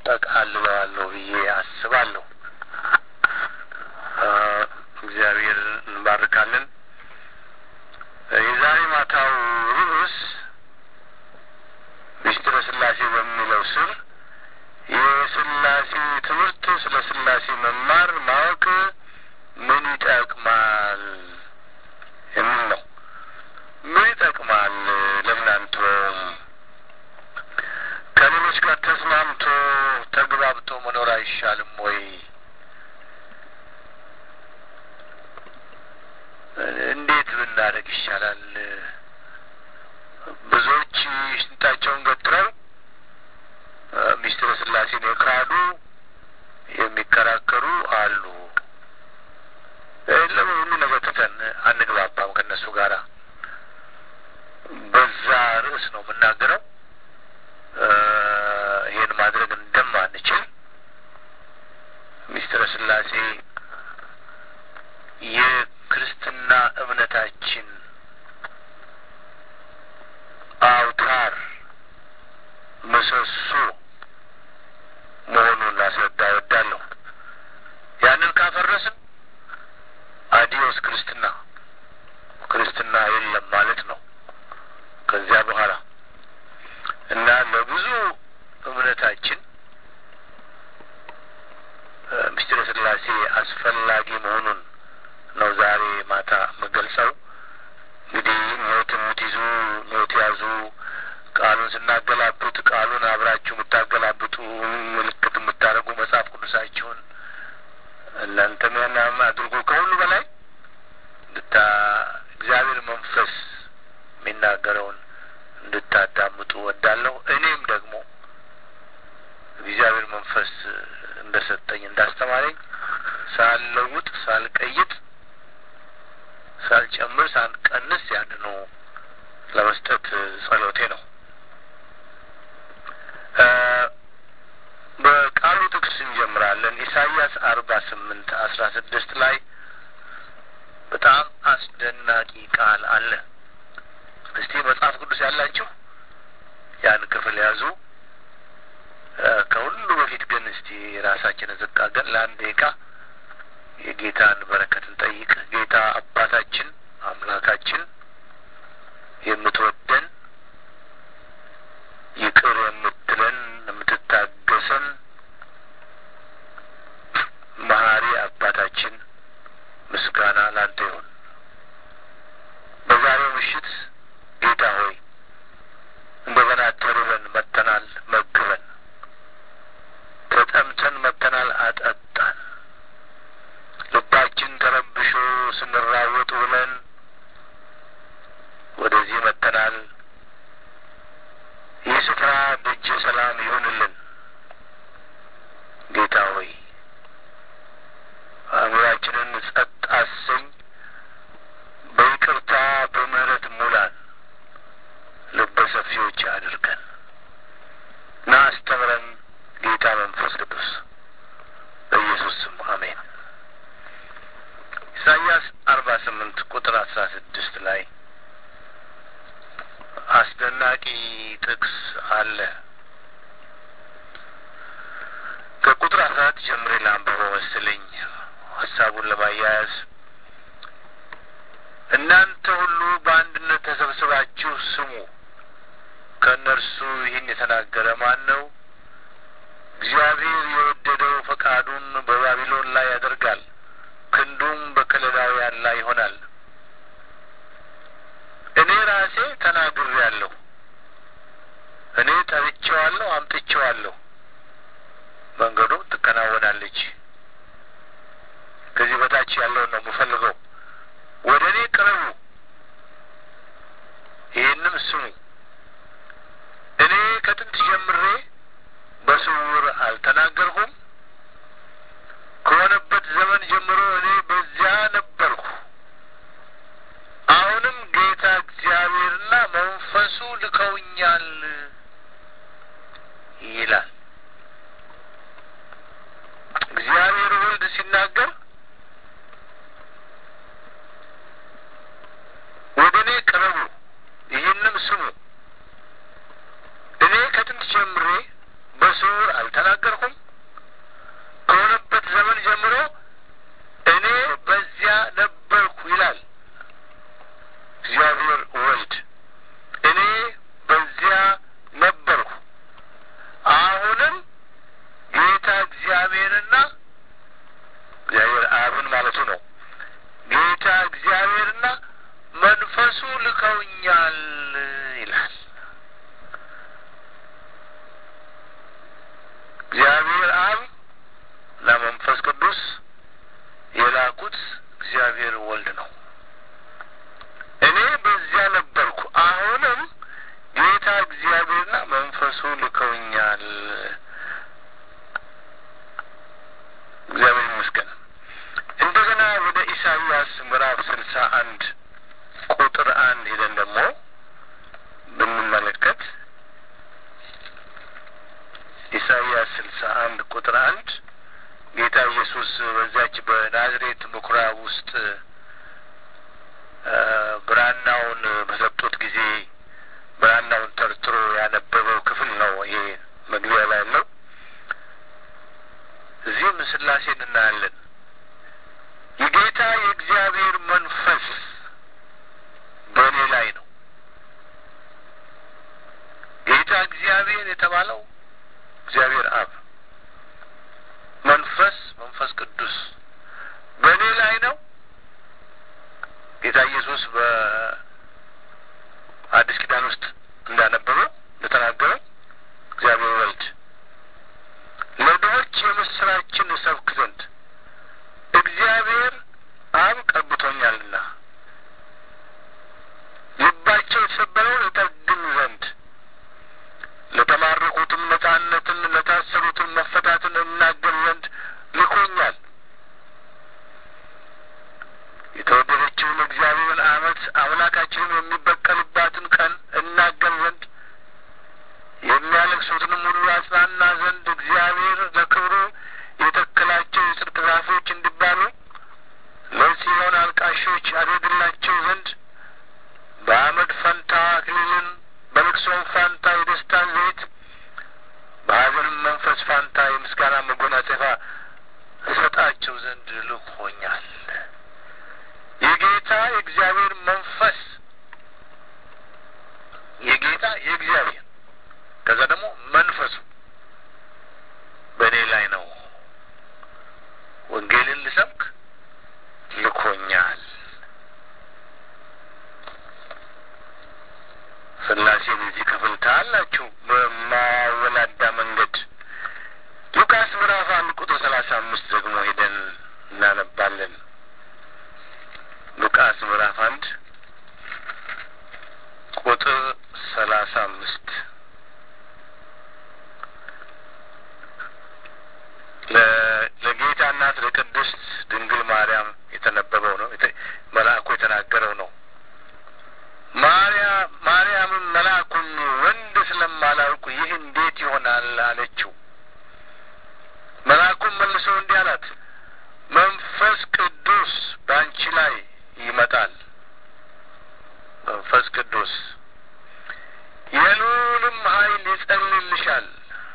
ጠቃልለዋለሁ ብዬ አስባለሁ። እግዚአብሔር እንባርካለን። የዛሬ ማታው ርዕስ ምስጢረ ስላሴ በሚለው ስር የስላሴ ትምህርት ስለ ስላሴ መማር ማወቅ ምን ይጠቅማል የሚል ነው። ምን ይጠቅማል? ለምን አንተውም? ከሌሎች ጋር ተስማምቶ ተግባብቶ መኖር አይሻልም ወይ? እንዴት ብናደርግ ይሻላል? ብዙዎች ሽንጣቸውን ገትረው ምስጢረ ስላሴን የካዱ የሚከራከሩ አሉ። ለምን ሁሉ ነገር ትተን አንግባባም ከእነሱ ጋራ? በዛ ርዕስ ነው የምናገረው። ይህን ማድረግ እንደማንችል ምስጢረ ስላሴ የክርስትና እምነታችን አውታር ምሰሶ መሆኑን ላስረዳ እወዳለሁ። ያንን ካፈረስን አዲዮስ ክርስትና ክርስትና የለም ማለት ነው። ከዚያ በኋላ እና ለብዙ እምነታችን ምስጢረ ስላሴ አስፈላጊ መሆኑን ነው ዛሬ ማታ የምገልጸው። እንግዲህ ኖት የምትይዙ ኖት ያዙ። ቃሉን ስናገላብጥ ቃሉን አብራችሁ የምታገላብጡ ምልክት የምታደርጉ መጽሐፍ ቅዱሳችሁን እናንተም ያናም አድርጎ ከሁሉ በላይ እንድታ እግዚአብሔር መንፈስ የሚናገረውን እንድታዳምጡ ወዳለሁ። እኔም ደግሞ እግዚአብሔር መንፈስ እንደሰጠኝ እንዳስተማረኝ ሳልለውጥ ሳልቀይጥ ሳልጨምር ሳልቀንስ ያንኑ ለመስጠት ጸሎቴ ነው። በቃሉ ጥቅስ እንጀምራለን። ኢሳይያስ አርባ ስምንት አስራ ስድስት ላይ በጣም አስደናቂ ቃል አለ። እስቲ መጽሐፍ ቅዱስ ያላችሁ ያን ክፍል ያዙ። ከሁሉ በፊት ግን እስቲ ራሳችንን ዝቅ አድርገን ለአንድ ደቂቃ የጌታን በረከት እንጠይቅ። ጌታ አባታችን አምላካችን የምትወደን ይቅር የምትለን የምትታገሰን መሀሪ አባታችን ምስጋና ላንተ ይሁን። በዛሬው ምሽት ጌታ ሆይ እንደገና ተርበን መጥተናል፣ መግበን። ተጠምተን መጥተናል፣ አጠጣን። ልባችን ተረብሾ ስንራወጥ ብለን ወደዚህ መጥተናል። ይህ ስፍራ ደጀ ሰላም ይሁንልን። ጌታ ሆይ አእምሯችንን ጸጥ አሰኝ። በይቅርታ በምህረት ሙላን። ልበ ሰፊዎች አድርገን እና አስተምረን ጌታ መንፈስ ቅዱስ በኢየሱስ ስም አሜን። ኢሳይያስ አርባ ስምንት ቁጥር አስራ ስድስት ላይ አስደናቂ ጥቅስ አለ። ከቁጥር አስራ አራት ጀምሬ ላንብበው መሰለኝ ሀሳቡን ለማያያዝ እናንተ ሁሉ በአንድነት ተሰብስባችሁ ስሙ። ከእነርሱ ይህን የተናገረ ማን ነው? እግዚአብሔር የወደደው ፈቃዱን በባቢሎን ላይ ያደርጋል፣ ክንዱም በከለዳውያን ላይ ይሆናል። እኔ ራሴ ተናግሬአለሁ፣ እኔ ጠርቼዋለሁ፣ አምጥቼዋለሁ፣ መንገዱም ትከናወናለች። ከዚህ በታች ያለውን ነው የምፈልገው። ወደ እኔ ቅረቡ፣ ይህንም ስሙ። እኔ ከጥንት ጀምሬ በስውር አልተናገርሁም። ከሆነበት ዘመን ጀምሮ እኔ በዚያ ነበርኩ። አሁንም ጌታ እግዚአብሔርና መንፈሱ ልከውኛል ይላል። እግዚአብሔር ወልድ ሲናገር ወደ እኔ ቅረቡ፣ ይህንም ስሙ። እኔ ከጥንት ጀምሬ አልተናገርኩም? ከሆነበት ዘመን ጀምሮ እኔ በዚያ ነበርኩ ይላል እግዚአብሔር ወልድ። እኔ በዚያ ነበርኩ። አሁንም ጌታ እግዚአብሔርና እግዚአብሔር አብን ማለቱ ነው። ጌታ እግዚአብሔርና መንፈሱ ልከውኛል ይላል። እግዚአብሔር አብ እና መንፈስ ቅዱስ የላኩት እግዚአብሔር ወልድ ነው። እኔ በዚያ ነበርኩ፣ አሁንም ጌታ እግዚአብሔርና መንፈሱ ልከውኛል። እግዚአብሔር ይመስገን። እንደገና ወደ ኢሳይያስ ምዕራፍ ስልሳ አንድ ቁጥር አንድ ሄደን ደግሞ ብንመለከት ኢሳይያስ ስልሳ አንድ ቁጥር አንድ ጌታ ኢየሱስ በዛች በናዝሬት ምኩራብ ውስጥ ብራናውን በሰጡት ጊዜ ብራናውን ተርትሮ ያነበበው ክፍል ነው። ይሄ መግቢያ ላይ ያለው እዚህም ስላሴን እናያለን። የጌታ የእግዚአብሔር መንፈስ በእኔ ላይ ነው። ጌታ እግዚአብሔር የተባለው እግዚአብሔር አብ መንፈስ መንፈስ ቅዱስ በእኔ ላይ ነው። ጌታ ኢየሱስ በአዲስ ኪዳን ውስጥ እንዳነበበው እንደተናገረው እግዚአብሔር ወልድ ለድሆች የምስራችን እሰብክ ዘንድ እግዚአብሔር አብ ቀብቶኛልና ልባቸው የተሰበረውን እጠግን ዘንድ ለተማረኩትም ነጻነትን ለታሰሩትም መፈታትን እናገር ዘንድ ልኮኛል። የተወደደችውን እግዚአብሔርን ዓመት አምላካችንን የሚበቀልባትን ቀን እናገር ዘንድ የሚያለቅሱትንም ሁሉ አጽናና ዘንድ እግዚአብሔር ለክብሩ የተከላቸው የጽድቅ ዛፎች እንዲባሉ ለጽዮን አልቃሾች አደርግላቸው ዘንድ በአመድ ፈንታ አክሊልን በልቅሶም ፋንታ የደስታን ዘይት በሐዘንም መንፈስ ፋንታ የምስጋና መጎናጸፊያ እሰጣቸው ዘንድ ልኮኛል። የጌታ የእግዚአብሔር መንፈስ የጌታ የእግዚአብሔር ከዛ ደግሞ መንፈሱ በእኔ ላይ ነው። ወንጌልን ልሰብክ ልኮኛል። ስላሴን እዚህ ክፍል ታላችሁ በማወላዳ መንገድ ሉቃስ ምዕራፍ አንድ ቁጥር ሰላሳ አምስት ደግሞ ሄደን እናነባለን። ሉቃስ ምዕራፍ አንድ ቁጥር ሰላሳ አምስት ለጌታ እናት ለቅድስት ድንግል ማርያም የተነበበው ነው። መልአኩ የተናገረው ነው። ማርያም ማርያምም መልአኩን ወንድ ስለማላውቅ ይህ እንዴት ይሆናል አለችው። መልአኩም መልሶ እንዲህ አላት፣ መንፈስ ቅዱስ በአንቺ ላይ ይመጣል። መንፈስ ቅዱስ የልዑልም ኃይል ይጸልልሻል።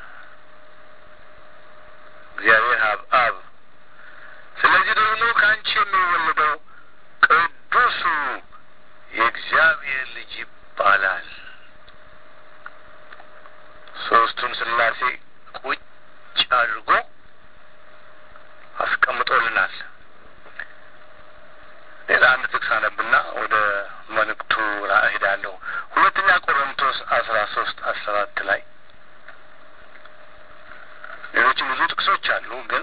እግዚአብሔር አብ አብ ስለዚህ ደግሞ ከአንቺ የሚወለደው ቅዱሱ የእግዚአብሔር ልጅ ይባላል። ሶስቱን ስላሴ ቁጭ አድርጎ አስቀምጦልናል። ሌላ አንድ ጥቅስ አነብና ወደ መልእክቱ እሄዳለሁ። ሁለተኛ ቆሮንቶስ አስራ ሶስት አስራ አራት ላይ ሌሎችም ብዙ ጥቅሶች አሉ፣ ግን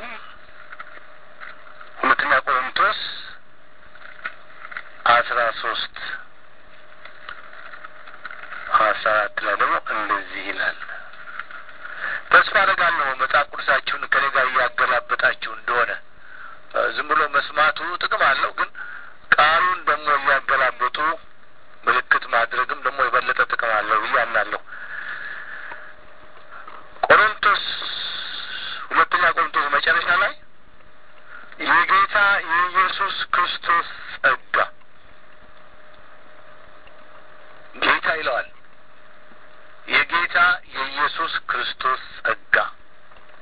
ሁለተኛ ቆሮንቶስ አስራ ሶስት አስራ አራት ላይ ደግሞ እንደዚህ ይላል። ተስፋ አደርጋለሁ መጽሐፍ ቅዱሳችሁን ከኔ ጋር እያገላበጣችሁ እንደሆነ። ዝም ብሎ መስማቱ ጥቅም አለው፣ ግን ቃሉን ደግሞ እያገላበጡ ምልክት ማድረግም ደግሞ የበለጠ ጥቅም አለው ብዬ አምናለሁ። ቆሮንቶስ ሁለተኛ ቆሮንቶስ መጨረሻ ላይ የጌታ የኢየሱስ ክርስቶስ ጸጋ ጌታ ይለዋል። የጌታ የኢየሱስ ክርስቶስ ጸጋ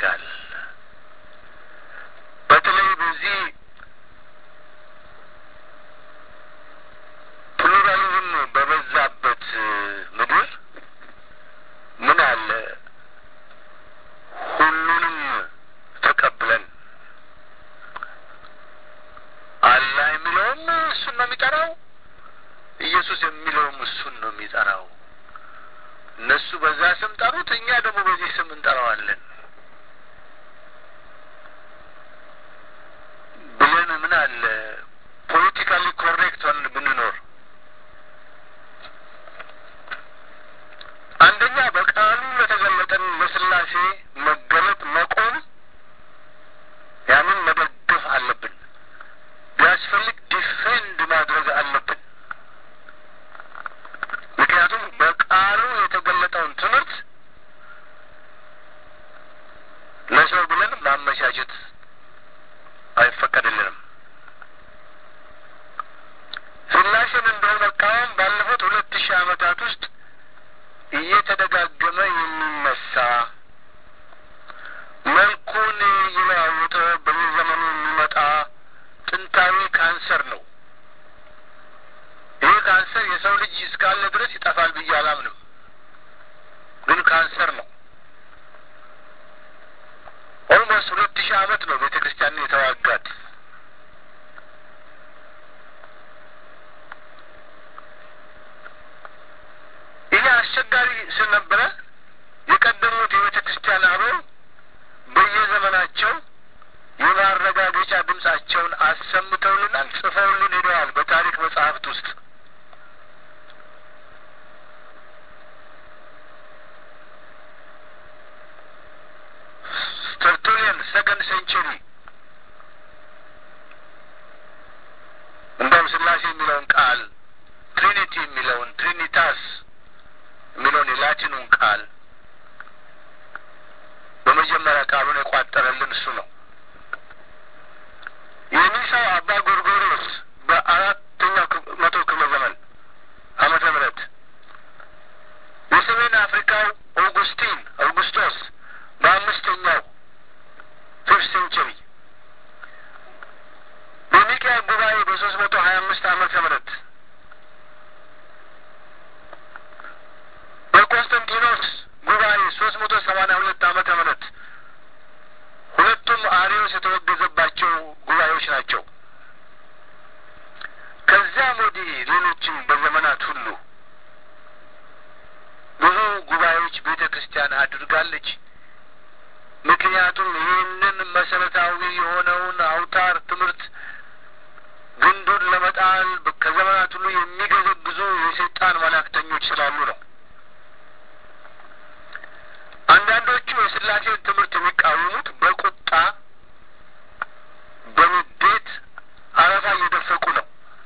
ያደርጋል። በተለይ በዚህ ፕሉራሊዝም በበዛበት ምድር ምን አለ ሁሉንም ተቀብለን አላህ የሚለውም እሱን ነው የሚጠራው፣ ኢየሱስ የሚለውም እሱን ነው የሚጠራው። እነሱ በዛ ስም ጠሩት፣ እኛ ደግሞ በዚህ ስም እንጠራዋለን ብለን ምን አለ ፖለቲካሊ ኮሬክት ሆነን ብንኖር አንደኛ በቃሉ ለተገለጠን ለስላሴ መገለጥ መቆም ያንን መደገፍ አለብን። ቢያስፈልግ ዲፌንድ ማድረግ አለብን። ምክንያቱም በቃሉ የተገለጠውን ትምህርት ለሰው ብለን ማመቻቸት አይፈቀድልንም። ስላሴን እንደው መቃወም ባለፉት ሁለት ሺህ ዓመታት ውስጥ እየተደጋገመ የሚነሳ መልኩን እየለዋወጠ በየዘመኑ የሚመጣ ጥንታዊ ካንሰር ነው። ይህ ካንሰር የሰው ልጅ እስካለ ድረስ ይጠፋል ብዬ አላምንም፣ ግን ካንሰር ነው። ኦልሞስት ሁለት ሺህ ዓመት ነው ቤተ ክርስቲያንን የተዋጋት። ይህ አስቸጋሪ ስለነበረ የቀደሙት የቤተ ክርስቲያን አበው በየዘመናቸው የማረጋገጫ ድምጻቸውን አሰምተውልናል፣ ጽፈውልን ሄደዋል። በታሪክ መጽሐፍት ውስጥ ተርቱሊያን ሰከንድ ሴንቸሪ እንደውም ስላሴ የሚለውን ቃል ትሪኒቲ የሚለውን ትሪኒታስ የሚለውን የላቲኑን ቃል በመጀመሪያ ቃሉን የቋጠረልን እሱ ነው። የኒሳው አባ ጎርጎርዮስ በአራተኛው መቶ ክፍለ ዘመን ዓመተ ምህረት የሰሜን አፍሪካው ኦጉስቲን አውጉስቶስ በአምስተኛው ፊፍት ሴንቸሪ በኒቅያ ጉባኤ በሶስት መቶ ሀያ አምስት ዓመተ ምህረት በቆንስታንቲኖስ ጉባኤ ሶስት መቶ ሰማንያ ሁለት ዓመተ ምህረት ሁለቱም አሪዮስ የተወገዘባቸው ጉባኤዎች ናቸው። ከዚያም ወዲህ ሌሎችም በዘመናት ሁሉ ብዙ ጉባኤዎች ቤተ ክርስቲያን አድርጋለች። ምክንያቱም ይህንን መሰረታዊ የሆነውን አውታር ትምህርት ግንዱን ለመጣል ከዘመናት ሁሉ የሚገዘግዙ የሰይጣን መላእክተኞች ስላሉ ነው። አንዳንዶቹ የስላሴን ትምህርት የሚቃወሙት በቁጣ በንዴት አረፋ እየደፈቁ ነው።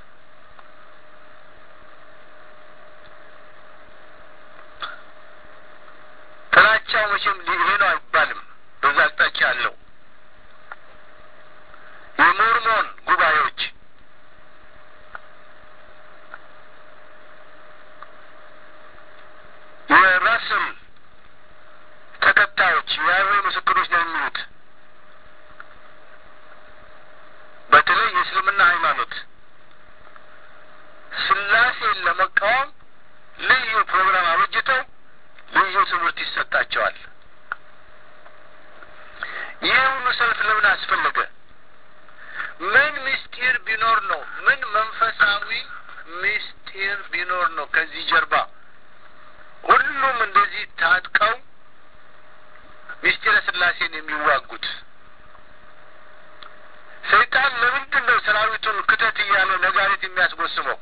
ጥላቻው መቼም ይሄ ነው አይባልም። በዛ አቅጣጫ ያለው የሞርሞን ጉባኤዎች የራስል ተከታዮች የያህዌ ምስክሮች ነው የሚሉት በተለይ የእስልምና ሃይማኖት ስላሴን ለመቃወም ልዩ ፕሮግራም አበጅተው ልዩ ትምህርት ይሰጣቸዋል። ይህ ሁሉ ሰልፍ ለምን አስፈለገ? ምን ምስጢር ቢኖር ነው? ምን መንፈሳዊ ምስጢር ቢኖር ነው ከዚህ ጀርባ ሁሉም እንደዚህ ታጥቀው ምስጢረ ስላሴን የሚዋጉት? ሰይጣን ለምንድን ነው ሰራዊቱን ክተት እያለ ነጋሪት የሚያስጎስመው?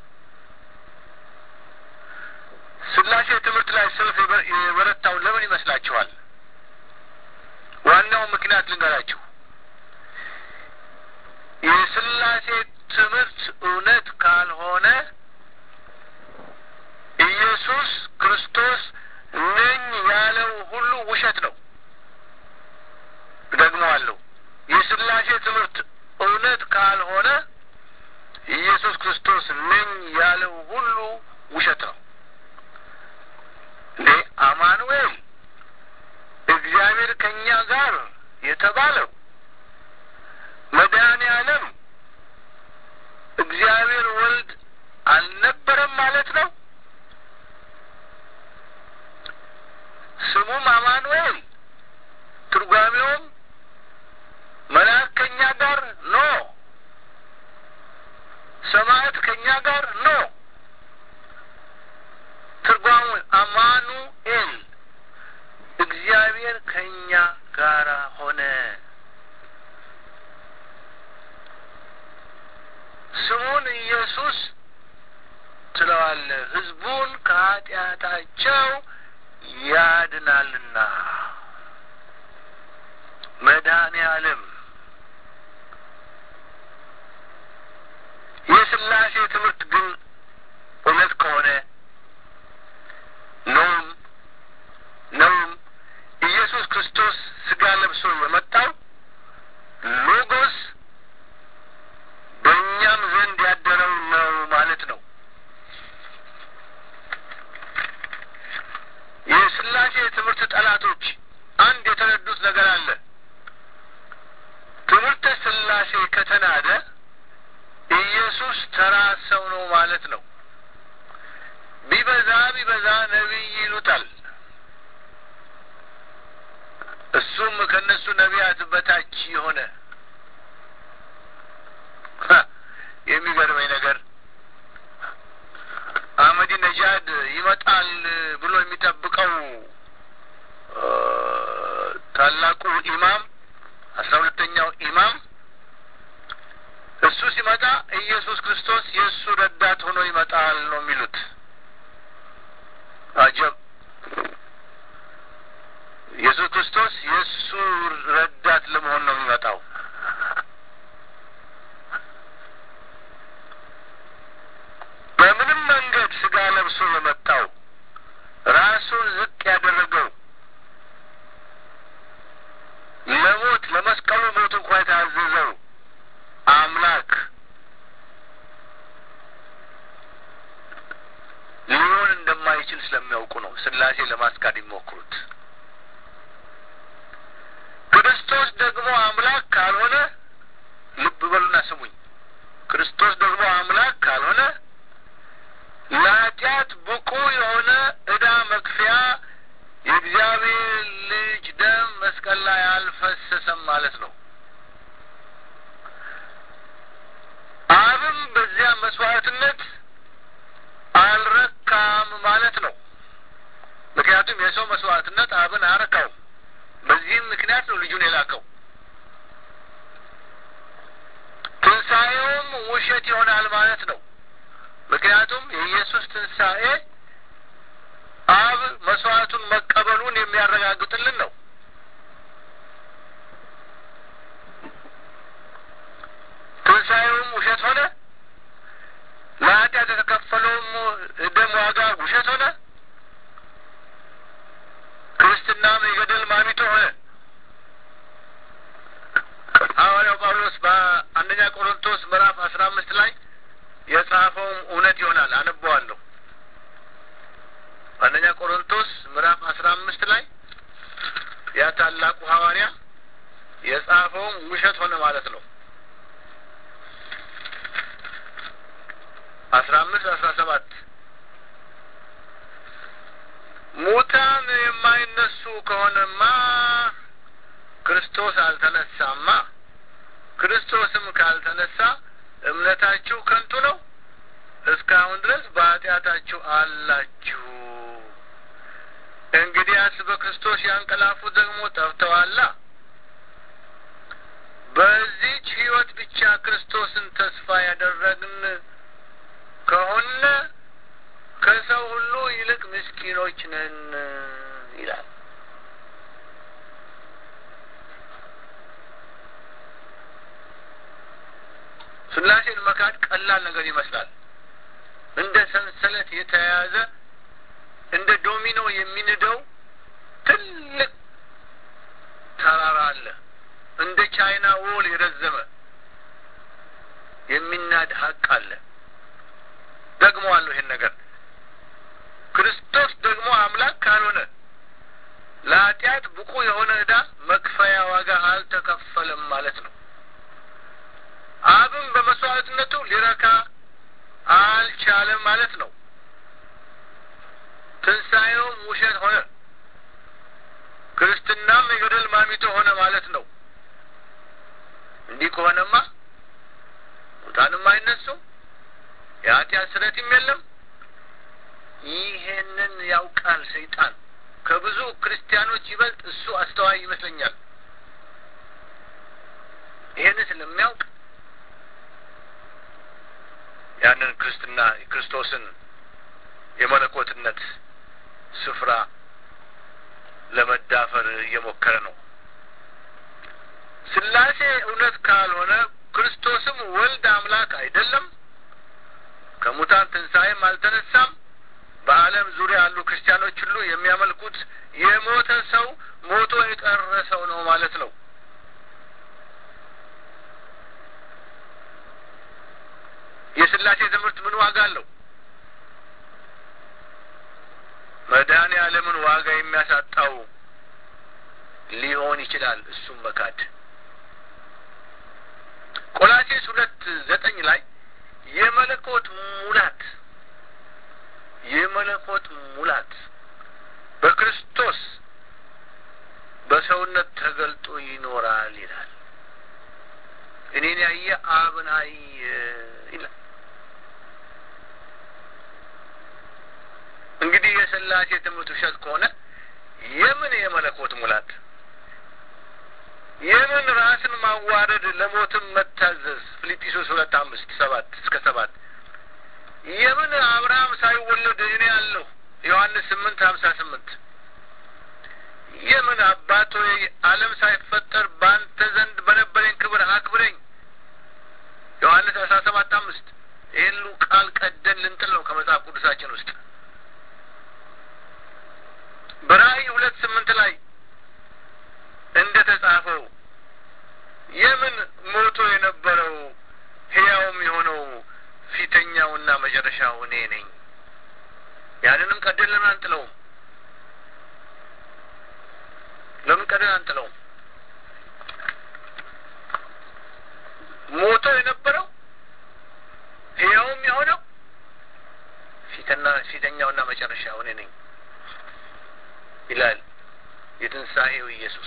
ስላሴ ትምህርት ላይ ሰልፍ የበረታው ለምን ይመስላችኋል? ዋናው ምክንያት ልንገራችሁ። የስላሴ ትምህርት እውነት ካልሆነ ኢየሱስ ክርስቶስ ነኝ ያለው ሁሉ ውሸት ነው። እደግመዋለሁ። የስላሴ ትምህርት እውነት ካልሆነ ኢየሱስ ክርስቶስ ነኝ ያለው ሁሉ ውሸት ነው። እንዴ አማኑኤል እግዚአብሔር ከእኛ ጋር የተባለው መድኃኔ ዓለም እግዚአብሔር ወልድ አልነበረም ማለት ነው። ስሙም አማኑኤል ትርጓሜውም መልአክ ከእኛ ጋር ኖ፣ ሰማዕት ከእኛ ጋር ኖ። ትርጓሙ አማኑኤል እግዚአብሔር ከእኛ ጋር ሆነ። ስሙን ኢየሱስ ትለዋለህ፣ ሕዝቡን ከኃጢአታቸው ያድናልና። መድኃኔ ዓለም የሥላሴ ትምህርት ግን እውነት ከሆነ ነውም ነውም ኢየሱስ ክርስቶስ ሥጋ ለብሶ የመጣው ሎጎስ በእኛም ዘንድ ያደረው ነው ማለት ነው። የሥላሴ ትምህርት ጠላቶች አንድ የተረዱት ነገር አለ። ትምህርተ ሥላሴ ከተናደ ኢየሱስ ተራ ሰው ነው ማለት ነው። ቢበዛ ቢበዛ ነቢይ ይሉታል። እሱም ከእነሱ ነቢያት በታች የሆነ የሚገርመኝ ነገር አህመዲ ነጃድ ይመጣል ብሎ የሚጠብቀው ታላቁ ኢማም አስራ ሁለተኛው ኢማም እሱ ሲመጣ ኢየሱስ ክርስቶስ የእሱ ረዳት ሆኖ ይመጣል ነው የሚሉት። አጀብ! ኢየሱስ ክርስቶስ የእሱ ረዳት ለመሆን ነው የሚመጣው። በምንም መንገድ ስጋ ለብሶ የመጣው ራሱን ዝቅ ያደረገው ለሞት ለመስቀሉ ሞት እንኳ የታዘዘው አምላክ ሊሆን እንደማይችል ስለሚያውቁ ነው ሥላሴ ለማስካድ የሚሞክሩት። ክርስቶስ ደግሞ አምላክ ካልሆነ ልብ በሉና ስሙኝ። ክርስቶስ ደግሞ አምላክ ካልሆነ ለኃጢአት ብቁ የሆነ ዕዳ መክፈያ የእግዚአብሔር ልጅ ደም መስቀል ላይ አልፈሰሰም ማለት ነው። አብም በዚያ መስዋዕትነት አልረካም ማለት ነው። ምክንያቱም የሰው መስዋዕትነት አብን አረካውም። በዚህም ምክንያት ነው ልጁን የላከው። ትንሣኤውም ውሸት ይሆናል ማለት ነው። ምክንያቱም የኢየሱስ ትንሣኤ አብ መስዋዕቱን መቀበሉን የሚያረጋግጥልን ነው። ትንሣኤውም ውሸት ሆነ። ለኃጢአት የተከፈለውም ደም ዋጋ ውሸት ሆነ። ክርስትናም የገደል ማሚቶ ሆነ። ሐዋርያው ጳውሎስ በአንደኛ ቆሮንቶስ ምዕራፍ አስራ አምስት ላይ የጻፈውም እውነት ይሆናል። አነበዋለሁ። አንደኛ ቆሮንቶስ ምዕራፍ አስራ አምስት ላይ ያ ታላቁ ሐዋርያ የጻፈውም ውሸት ሆነ ማለት ነው። አስራ አምስት አስራ ሰባት ሙታን የማይነሱ ከሆነማ ክርስቶስ አልተነሳማ። ክርስቶስም ካልተነሳ እምነታችሁ ከንቱ ነው፣ እስካሁን ድረስ በኃጢአታችሁ አላችሁ። እንግዲያስ በክርስቶስ ያንቀላፉት ደግሞ ጠፍተዋላ። በዚች ሕይወት ብቻ ክርስቶስን ተስፋ ያደረግን ከሆነ ከሰው ሁሉ ይልቅ ምስኪኖች ነን ይላል። ሥላሴን መካድ ቀላል ነገር ይመስላል። እንደ ሰንሰለት የተያያዘ እንደ ዶሚኖ የሚንደው ትልቅ ተራራ አለ። እንደ ቻይና ዎል የረዘመ የሚናድ ሀቅ አለ። ደግሞ አለው ይሄን ነገር ክርስቶስ ደግሞ አምላክ ካልሆነ ለኃጢአት ብቁ የሆነ ዕዳ መክፈያ ዋጋ ሊረካ አልቻለም ማለት ነው። ትንሣኤውም ውሸት ሆነ። ክርስትናም የገደል ማሚቶ ሆነ ማለት ነው። እንዲህ ከሆነማ ሙታንም አይነሱም፣ የኃጢአት ስረትም የለም። ይሄንን ያውቃል ሰይጣን። ከብዙ ክርስቲያኖች ይበልጥ እሱ አስተዋይ ይመስለኛል። ይሄን ስለሚያውቅ ያንን ክርስትና ክርስቶስን የመለኮትነት ስፍራ ለመዳፈር እየሞከረ ነው። ስላሴ እውነት ካልሆነ ክርስቶስም ወልድ አምላክ አይደለም፣ ከሙታን ትንሣኤም አልተነሳም። በዓለም ዙሪያ ያሉ ክርስቲያኖች ሁሉ የሚያመልኩት የሞተ ሰው ሞቶ የቀረ ሰው ነው ማለት ነው። የስላሴ ትምህርት ምን ዋጋ አለው? መድኃኔ ዓለምን ዋጋ የሚያሳጣው ሊሆን ይችላል። እሱም መካድ ቆላሴስ ሁለት ዘጠኝ ላይ የመለኮት ሙላት የመለኮት ሙላት በክርስቶስ በሰውነት ተገልጦ ይኖራል ይላል። እኔን ያየ አብን አየ ይላል። እንግዲህ የስላሴ ትምህርት ውሸት ከሆነ የምን የመለኮት ሙላት የምን ራስን ማዋረድ ለሞትም መታዘዝ ፊልጵስዩስ ሁለት አምስት ሰባት እስከ ሰባት የምን አብርሃም ሳይወለድ እኔ ያለሁ ዮሐንስ ስምንት ሀምሳ ስምንት የምን አባት ሆይ ዓለም ሳይፈጠር በአንተ ዘንድ በነበረኝ ክብር አክብረኝ ዮሐንስ አስራ ሰባት አምስት ይህን ሁሉ ቃል ቀደን ልንጥል ነው ከመጽሐፍ ቅዱሳችን ውስጥ በራእይ ሁለት ስምንት ላይ እንደ ተጻፈው የምን ሞቶ የነበረው ሕያውም የሆነው ፊተኛውና መጨረሻው እኔ ነኝ። ያንንም ቀደን ለምን አንጥለውም? ለምን ቀደን አንጥለውም? ሞቶ የነበረው ሕያውም የሆነው ፊተና ፊተኛውና መጨረሻው እኔ ነኝ ይላል የትንሣኤው ኢየሱስ።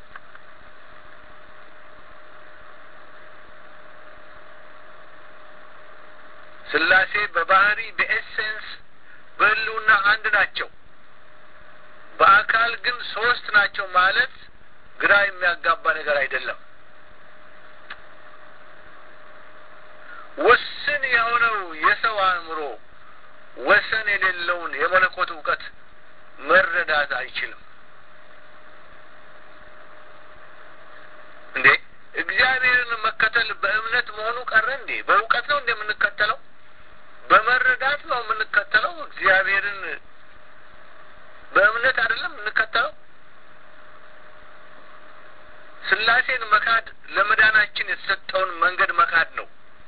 ስላሴ በባህሪ በኤሴንስ በሕልውና አንድ ናቸው። በአካል ግን ሶስት ናቸው ማለት ግራ የሚያጋባ ነገር አይደለም። ውስን የሆነው የሰው አእምሮ ወሰን የሌለውን የመለኮት እውቀት መረዳት አይችልም። እንዴ እግዚአብሔርን መከተል በእምነት መሆኑ ቀረ እንዴ? በእውቀት ነው እንደምንከተለው በመረዳት ነው የምንከተለው። እግዚአብሔርን በእምነት አይደለም የምንከተለው። ስላሴን መካድ ለመዳናችን የተሰጠውን መንገድ መካድ ነው።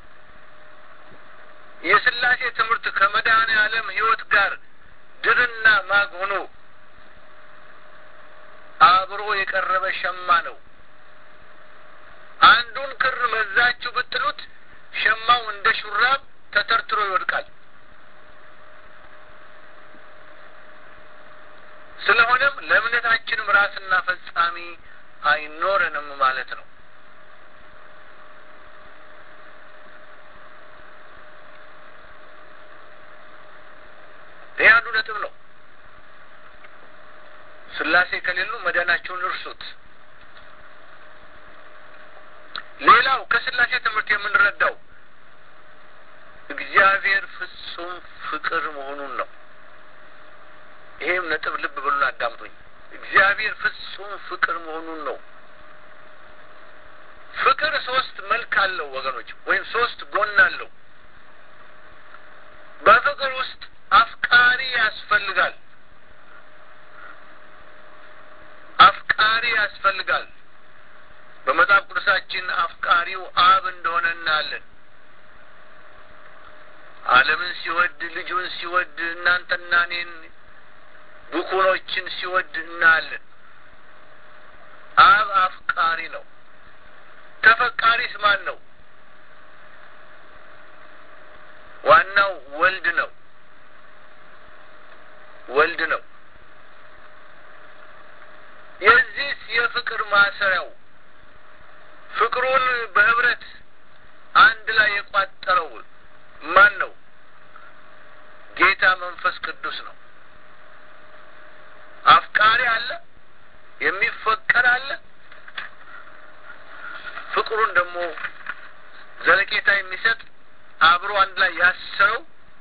የስላሴ ትምህርት ከመድኃኔ ዓለም ሕይወት ጋር ድርና ማግ ሆኖ አብሮ የቀረበ ሸማ ነው። አንዱን ክር መዛችሁ ብጥሉት ሸማው እንደ ሹራብ ተተርትሮ ይወድቃል። ስለሆነም ለእምነታችንም ራስና ፈጻሚ አይኖረንም ማለት ነው። ይህ አንዱ ነጥብ ነው። ስላሴ ከሌሉ መዳናቸውን እርሱት። ሌላው ከስላሴ ትምህርት የምንረዳው እግዚአብሔር ፍጹም ፍቅር መሆኑን ነው። ይሄም ነጥብ ልብ ብሉን አዳምጡኝ። እግዚአብሔር ፍጹም ፍቅር መሆኑን ነው። ፍቅር ሶስት መልክ አለው ወገኖች፣ ወይም ሶስት ጎን አለው። በፍቅር ውስጥ አፍቃሪ ያስፈልጋል። አፍቃሪ ያስፈልጋል። በመጽሐፍ ቅዱሳችን አፍቃሪው አብ እንደሆነ እናያለን። ዓለምን ሲወድ ልጁን ሲወድ እናንተና እኔን ብኩኖችን ሲወድ እናያለን። አብ አፍቃሪ ነው። ተፈቃሪስ ማን ነው? ዋናው ወልድ ነው። ወልድ ነው። የዚህ የፍቅር ማሰሪያው ፍቅሩን በህብረት አንድ ላይ የቋጠረው ማን ነው? ጌታ መንፈስ ቅዱስ ነው። አፍቃሪ አለ፣ የሚፈቀር አለ። ፍቅሩን ደግሞ ዘለቄታ የሚሰጥ አብሮ አንድ ላይ ያሰረው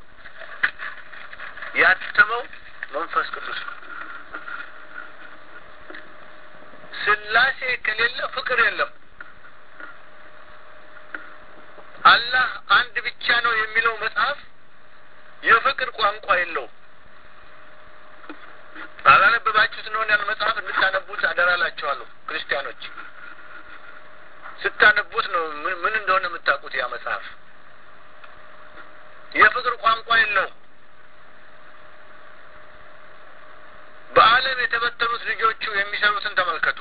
ያተመው መንፈስ ቅዱስ ነው። ስላሴ ከሌለ ፍቅር የለም። አላህ አንድ ብቻ ነው የሚለው መጽሐፍ የፍቅር ቋንቋ የለውም። አላነበባችሁት ነው ያን መጽሐፍ እንድታነቡት አደራላችኋለሁ። ክርስቲያኖች ስታነቡት ነው ምን እንደሆነ የምታውቁት። ያ መጽሐፍ የፍቅር ቋንቋ የለውም። በዓለም የተበተኑት ልጆቹ የሚሰሩትን ተመልከቱ።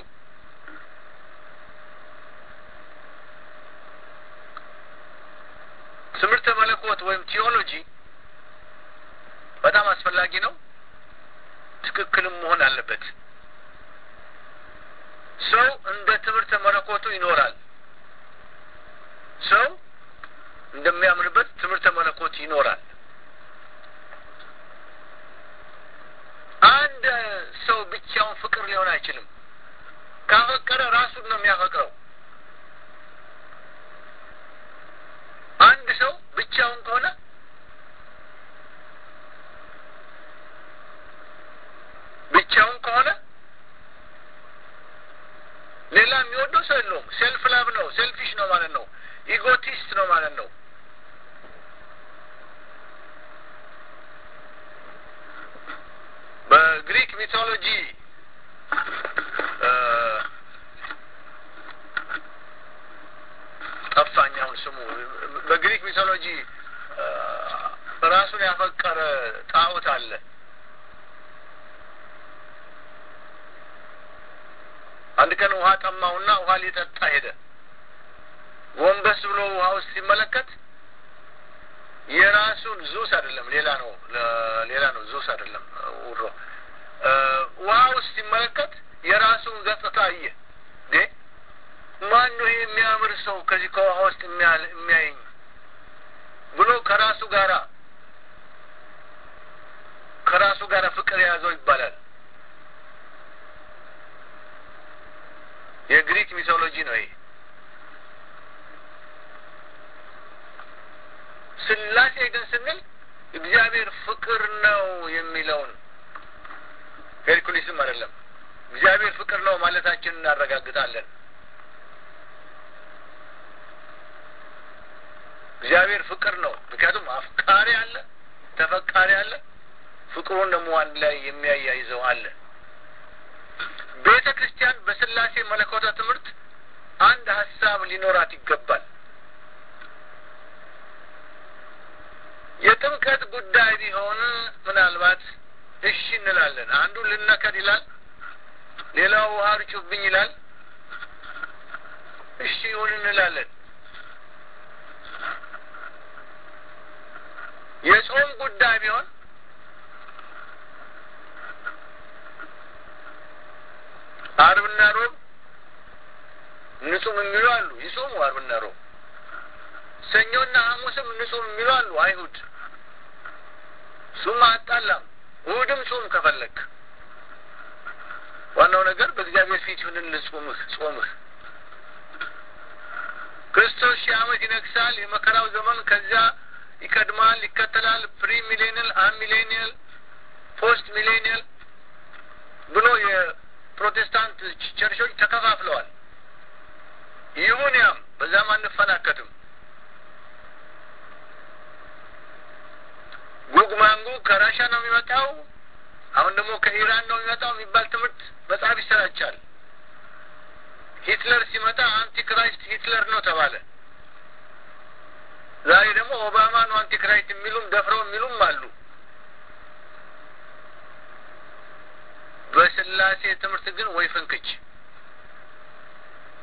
ትምህርተ መለኮት ወይም ቲዮሎጂ በጣም አስፈላጊ ነው። ትክክልም መሆን አለበት። ሰው እንደ ትምህርተ መለኮቱ ይኖራል። ሰው እንደሚያምንበት ትምህርተ መለኮት ይኖራል። አንድ ሰው ብቻውን ፍቅር ሊሆን አይችልም። ካፈቀረ ራሱን ነው የሚያፈቅረው። አንድ ሰው ብቻውን ከሆነ ብቻውን ከሆነ ሌላ የሚወደው ሰው የለውም። ሴልፍ ላቭ ነው፣ ሴልፊሽ ነው ማለት ነው። ኢጎቲስት ነው ማለት ነው። በግሪክ ሚቶሎጂ ጠፋኝ አሁን ስሙ። በግሪክ ሚቶሎጂ ራሱን ያፈቀረ ጣዖት አለ። አንድ ቀን ውሃ ጠማውና ውሃ ሊጠጣ ሄደ። ጎንበስ ብሎ ውሃ ውስጥ ሲመለከት የራሱን ዙስ አይደለም፣ ሌላ ነው፣ ሌላ ነው። ዙስ አይደለም ውሮ ውሃ ውስጥ ሲመለከት የራሱን ገጽታ አየ። እንዴ ማን ነው ይሄ የሚያምር ሰው ከዚህ ከውሃ ውስጥ የሚያየኝ ብሎ ከራሱ ጋራ ከራሱ ጋር ፍቅር የያዘው ይባላል። የግሪክ ሚቶሎጂ ነው ይሄ። ስላሴ ግን ስንል እግዚአብሔር ፍቅር ነው የሚለውን ሄርኩሊስም አይደለም እግዚአብሔር ፍቅር ነው ማለታችን እናረጋግጣለን። እግዚአብሔር ፍቅር ነው። ምክንያቱም አፍቃሪ አለ፣ ተፈቃሪ አለ፣ ፍቅሩን ደግሞ አንድ ላይ የሚያያይዘው አለ። ቤተ ክርስቲያን በስላሴ መለኮተ ትምህርት አንድ ሀሳብ ሊኖራት ይገባል። የጥምቀት ጉዳይ ቢሆን ምናልባት እሺ እንላለን። አንዱ ልነከር ይላል፣ ሌላው ውሃ ርጩብኝ ይላል። እሺ ይሁን እንላለን። የጾም ጉዳይ ቢሆን አርብና ሮብ ንጹም የሚሉ አሉ፣ ይጾሙ አርብና ሮብ። ሰኞና ሐሙስም ንጹም የሚሉ አሉ አይሁድ። እሱም አጣላም። እሑድም ጾም ከፈለግ ዋናው ነገር በእግዚአብሔር ፊት ይሁንልህ ጾምህ ጾምህ ክርስቶስ ሺህ ዓመት ይነግሳል። የመከራው ዘመን ከዚያ ይቀድማል፣ ይከተላል። ፕሪ ሚሌኒየል፣ አን ሚሌኒየል፣ ፖስት ሚሌኒየል ብሎ የፕሮቴስታንት ቸርቾች ተከፋፍለዋል። ይሁን ያም በዛም አንፈናከትም። ጉግ ማንጉግ ከራሻ ነው የሚመጣው፣ አሁን ደግሞ ከኢራን ነው የሚመጣው የሚባል ትምህርት መጽሐፍ ይሰራቻል። ሂትለር ሲመጣ አንቲክራይስት ሂትለር ነው ተባለ። ዛሬ ደግሞ ኦባማ ነው አንቲክራይስት የሚሉም ደፍረው የሚሉም አሉ። በስላሴ ትምህርት ግን ወይ ፍንክች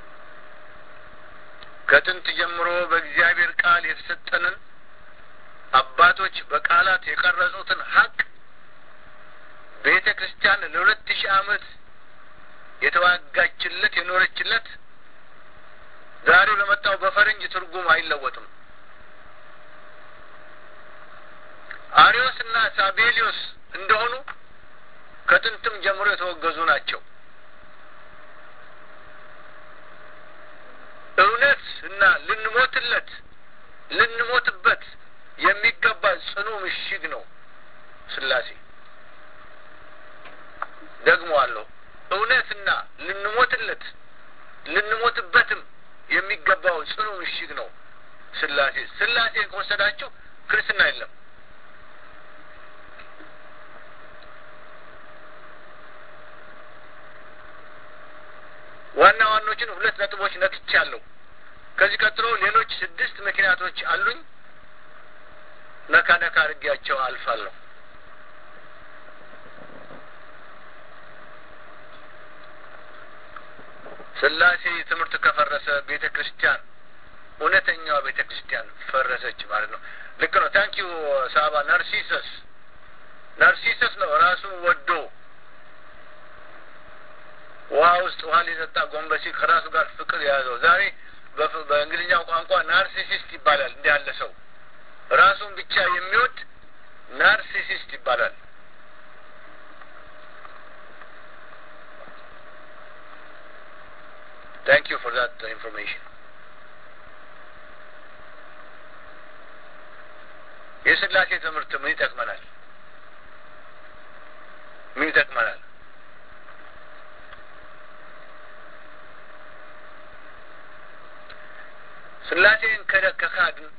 ከጥንት ጀምሮ በእግዚአብሔር ቃል የተሰጠንን አባቶች በቃላት የቀረጹትን ሀቅ ቤተ ክርስቲያን ለሁለት ሺህ ዓመት የተዋጋችለት የኖረችለት ዛሬ በመጣው በፈረንጅ ትርጉም አይለወጥም። አሪዮስ እና ሳቤሊዮስ እንደሆኑ ከጥንትም ጀምሮ የተወገዙ ናቸው። እውነት እና ልንሞትለት ልንሞትበት የሚገባ ጽኑ ምሽግ ነው ስላሴ። ደግሞ አለው እውነትና ልንሞትለት ልንሞትበትም የሚገባው ጽኑ ምሽግ ነው ስላሴ። ስላሴን ከወሰዳችሁ ክርስትና የለም። ዋና ዋኖችን ሁለት ነጥቦች ነክቻለሁ። ከዚህ ቀጥሎ ሌሎች ስድስት ምክንያቶች አሉኝ። ነካ ነካ አድርጌያቸው አልፋለሁ። ስላሴ ትምህርት ከፈረሰ ቤተ ክርስቲያን እውነተኛዋ ቤተ ክርስቲያን ፈረሰች ማለት ነው። ልክ ነው። ታንኪዩ ሳባ። ናርሲሰስ ናርሲሰስ ነው ራሱን ወዶ ውሃ ውስጥ ውሃ ሊጠጣ ጎንበሲ ከራሱ ጋር ፍቅር የያዘው ዛሬ በእንግሊዝኛው ቋንቋ ናርሲሲስት ይባላል። እንዲህ ያለ ሰው ራሱን ብቻ የሚወድ ናርሲሲስት ይባላል። ታንክ ዩ ፎር ዛት ኢንፎርሜሽን። የስላሴ ትምህርት ምን ይጠቅመናል? ምን ይጠቅመናል? ስላሴን ከካድን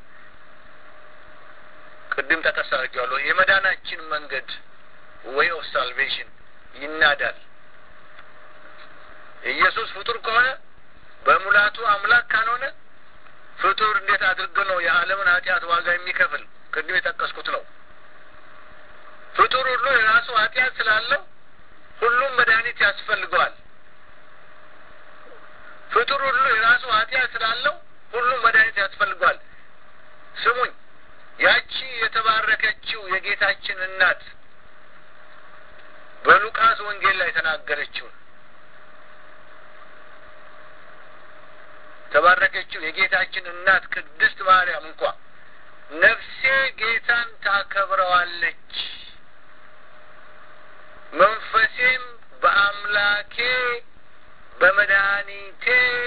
ቅድም ጠቀስ አድርጌዋለሁ። የመዳናችን መንገድ ዌይ ኦፍ ሳልቬሽን ይናዳል። ኢየሱስ ፍጡር ከሆነ በሙላቱ አምላክ ካልሆነ ፍጡር እንዴት አድርጎ ነው የዓለምን ኃጢአት ዋጋ የሚከፍል? ቅድም የጠቀስኩት ነው። ፍጡር ሁሉ የራሱ ኃጢአት ስላለው ሁሉም መድኃኒት ያስፈልገዋል። ፍጡር ሁሉ የራሱ ኃጢአት ስላለው ሁሉም መድኃኒት ያስፈልገዋል። ስሙኝ፣ ያቺ የተባረከችው የጌታችን እናት በሉቃስ ወንጌል ላይ የተናገረችውን ተባረከችው የጌታችን እናት ቅድስት ማርያም እንኳ ነፍሴ ጌታን ታከብረዋለች፣ መንፈሴም በአምላኬ በመድኃኒቴ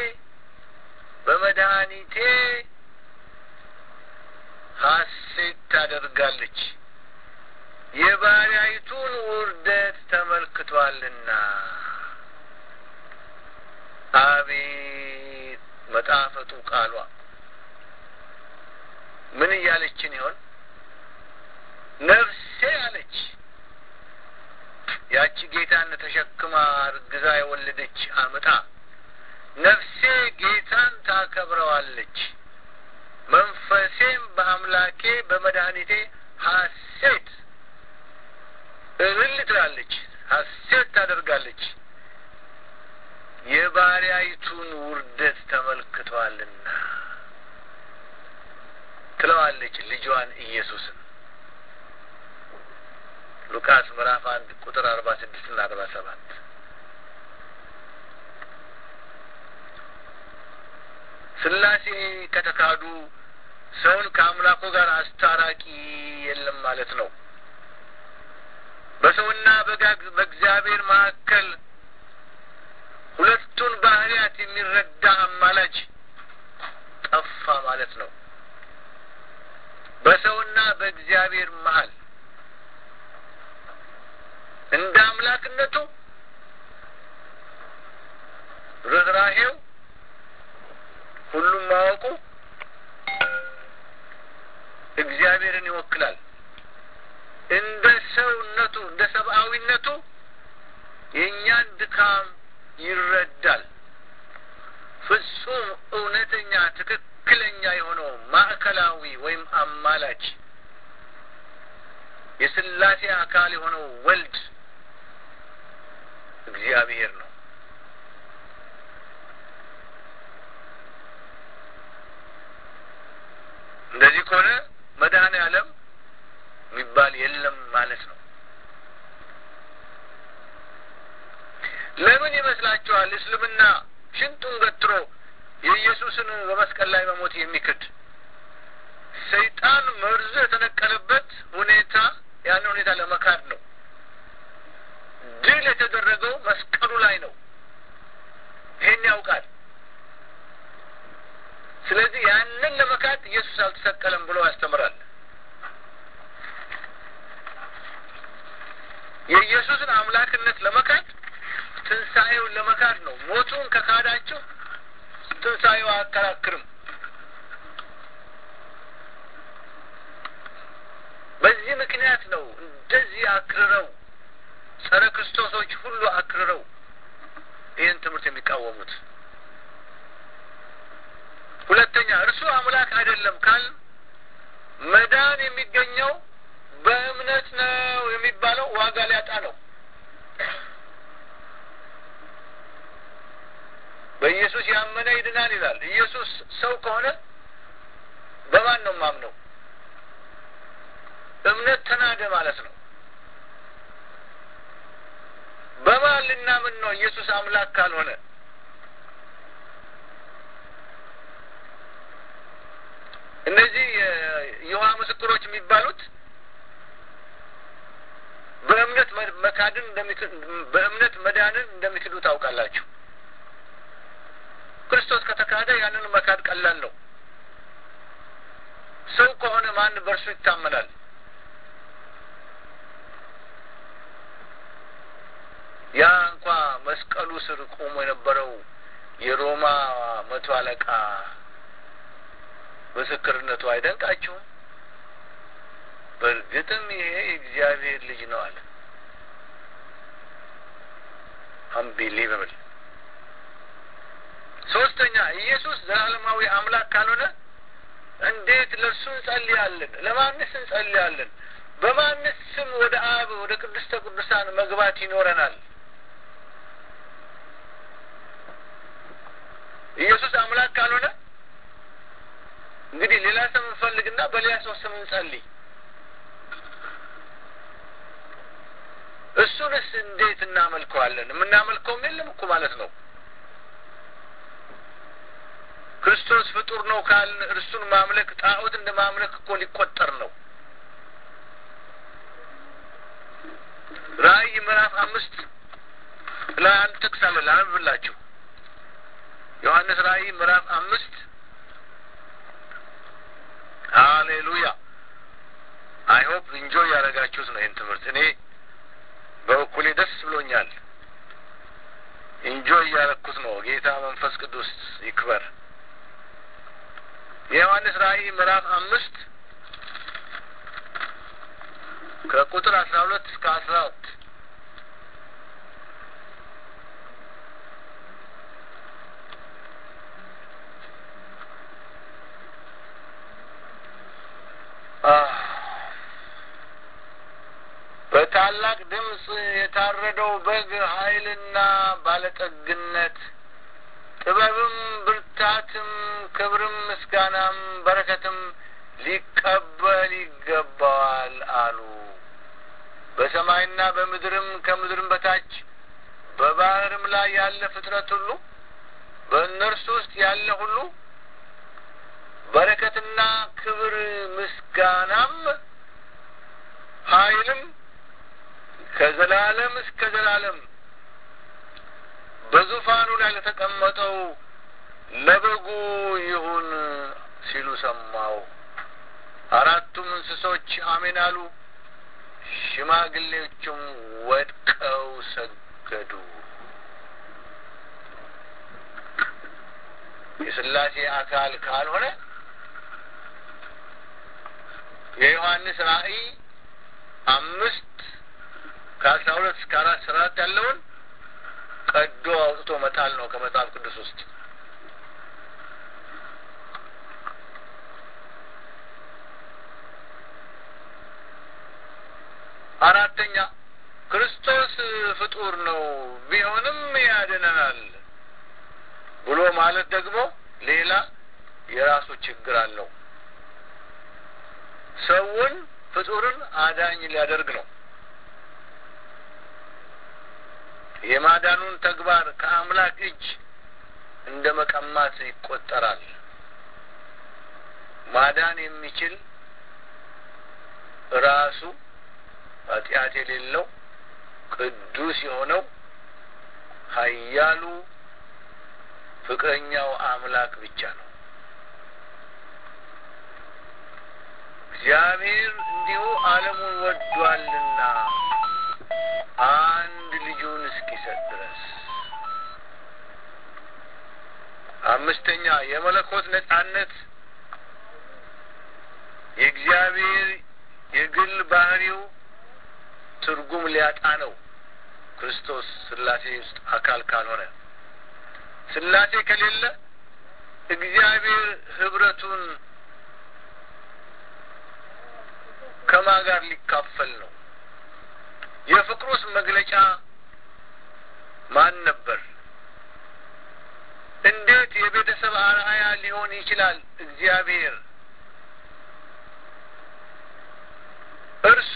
በመድኃኒቴ ሐሴት ታደርጋለች የባሪያይቱን ውርደት ተመልክቷልና። አቤት መጣፈጡ ቃሏ ምን እያለችን ይሆን? ነፍሴ አለች። ያቺ ጌታን ተሸክማ እርግዛ የወለደች አምጣ ነፍሴ ጌታን ታከብረዋለች፣ መንፈሴም በአምላኬ በመድኃኒቴ ሐሴት እልል ትላለች፣ ሐሴት ታደርጋለች የባሪያይቱን ውርደት ተመልክቷልና ትለዋለች ልጇን ኢየሱስን ሉቃስ ምዕራፍ አንድ ቁጥር አርባ ስድስት ና አርባ ሰባት ስላሴ ከተካዱ ሰውን ከአምላኩ ጋር አስታራቂ የለም ማለት ነው። በሰውና በእግዚአብሔር መካከል ሁለቱን ባህሪያት የሚረዳ አማላጅ ጠፋ ማለት ነው። በሰውና በእግዚአብሔር መሀል እንደ አምላክነቱ ርኅራሄው ሁሉም ማወቁ እግዚአብሔርን ይወክላል። እንደ ሰውነቱ እንደ ሰብአዊነቱ የእኛን ድካም ይረዳል። ፍጹም እውነተኛ ትክክለኛ የሆነው ማዕከላዊ ወይም አማላጅ የስላሴ አካል የሆነው ወልድ እግዚአብሔር ነው። እንደዚህ ከሆነ መድኃኔ ዓለም ማለት ነው። ለምን ይመስላችኋል እስልምና ሽንጡን ገትሮ የኢየሱስን በመስቀል ላይ መሞት የሚክድ ሰይጣን መርዙ የተነቀለበት ሁኔታ ያን ሁኔታ ለመካድ ነው። ድል የተደረገው መስቀሉ ላይ ነው። ይሄን ያውቃል። ስለዚህ ያንን ለመካድ ኢየሱስ አልተሰቀለም ብሎ ያስተምራል። የኢየሱስን አምላክነት ለመካድ ትንሣኤውን ለመካድ ነው። ሞቱን ከካዳችሁ ትንሣኤው አያከራክርም። በዚህ ምክንያት ነው እንደዚህ አክርረው ጸረ ክርስቶሶች ሁሉ አክርረው ይህን ትምህርት የሚቃወሙት። ሁለተኛ እርሱ አምላክ አይደለም ካል መዳን የሚገኘው በእምነት ነው የሚባለው ዋጋ ሊያጣ ነው። በኢየሱስ ያመነ ይድናል ይላል። ኢየሱስ ሰው ከሆነ በማን ነው ማምነው? እምነት ተናደ ማለት ነው። በማን ልናምን ነው? ኢየሱስ አምላክ ካልሆነ እነዚህ የይሖዋ ምስክሮች የሚባሉት በእምነት መካድን በእምነት መዳንን እንደሚክዱ ታውቃላችሁ። ክርስቶስ ከተካደ ያንን መካድ ቀላል ነው። ሰው ከሆነ ማን በእርሱ ይታመናል? ያ እንኳ መስቀሉ ስር ቆሞ የነበረው የሮማ መቶ አለቃ ምስክርነቱ አይደንቃችሁም? በእርግጥም ይሄ የእግዚአብሔር ልጅ ነው አለ። አንቢሊቨብል። ሶስተኛ ኢየሱስ ዘላለማዊ አምላክ ካልሆነ እንዴት ለእርሱ እንጸልያለን? ለማንስ እንጸልያለን? በማንስ ስም ወደ አብ ወደ ቅድስተ ቅዱሳን መግባት ይኖረናል? ኢየሱስ አምላክ ካልሆነ እንግዲህ ሌላ ስም እንፈልግና በሌላ ሰው ስም እንጸልይ። እሱንስ እንዴት እናመልከዋለን? የምናመልከውም የለም እኮ ማለት ነው። ክርስቶስ ፍጡር ነው ካልን እርሱን ማምለክ ጣዖት እንደ ማምለክ እኮ ሊቆጠር ነው። ራእይ ምዕራፍ አምስት ላይ አንድ ጥቅስ አለ ላነብላችሁ። ዮሐንስ ራእይ ምዕራፍ አምስት ሃሌሉያ። አይ ሆፕ ኢንጆይ ያደረጋችሁት ነው ይህን ትምህርት። እኔ በበኩሌ ደስ ብሎኛል። ኢንጆይ እያደረግኩት ነው። ጌታ መንፈስ ቅዱስ ይክበር። የዮሐንስ ራእይ ምዕራፍ አምስት ከቁጥር አስራ ሁለት እስከ አስራ አራት በታላቅ ድምፅ የታረደው በግ ኃይልና ባለጠግነት ጥበብም ብርታትም ክብርም ምስጋናም በረከትም ሊቀበል ይገባዋል አሉ። በሰማይና በምድርም ከምድርም በታች በባህርም ላይ ያለ ፍጥረት ሁሉ በእነርሱ ውስጥ ያለ ሁሉ በረከትና ክብር ምስጋናም ኃይልም ከዘላለም እስከ ዘላለም በዙፋኑ ላይ ለተቀመጠው ለበጉ ይሁን ሲሉ ሰማው። አራቱም እንስሶች አሜን አሉ። ሽማግሌዎቹም ወድቀው ሰገዱ። የሥላሴ አካል ካልሆነ የዮሐንስ ራእይ አምስት ከአስራ ሁለት እስከ አራት ስራት ያለውን ቀዶ አውጥቶ መጣል ነው ከመጽሐፍ ቅዱስ ውስጥ። አራተኛ ክርስቶስ ፍጡር ነው ቢሆንም ያድነናል ብሎ ማለት ደግሞ ሌላ የራሱ ችግር አለው። ሰውን ፍጡርን አዳኝ ሊያደርግ ነው። የማዳኑን ተግባር ከአምላክ እጅ እንደ መቀማት ይቆጠራል። ማዳን የሚችል ራሱ ኃጢአት የሌለው ቅዱስ የሆነው ኃያሉ ፍቅረኛው አምላክ ብቻ ነው። እግዚአብሔር እንዲሁ ዓለሙን ወዷልና አንድ ልጁን እስኪሰጥ ድረስ። አምስተኛ የመለኮት ነጻነት የእግዚአብሔር የግል ባህሪው ትርጉም ሊያጣ ነው። ክርስቶስ ስላሴ ውስጥ አካል ካልሆነ ስላሴ ከሌለ እግዚአብሔር ህብረቱን ከማ ጋር ሊካፈል ነው? የፍቅሩስ መግለጫ ማን ነበር? እንዴት የቤተሰብ አርአያ ሊሆን ይችላል? እግዚአብሔር እርሱ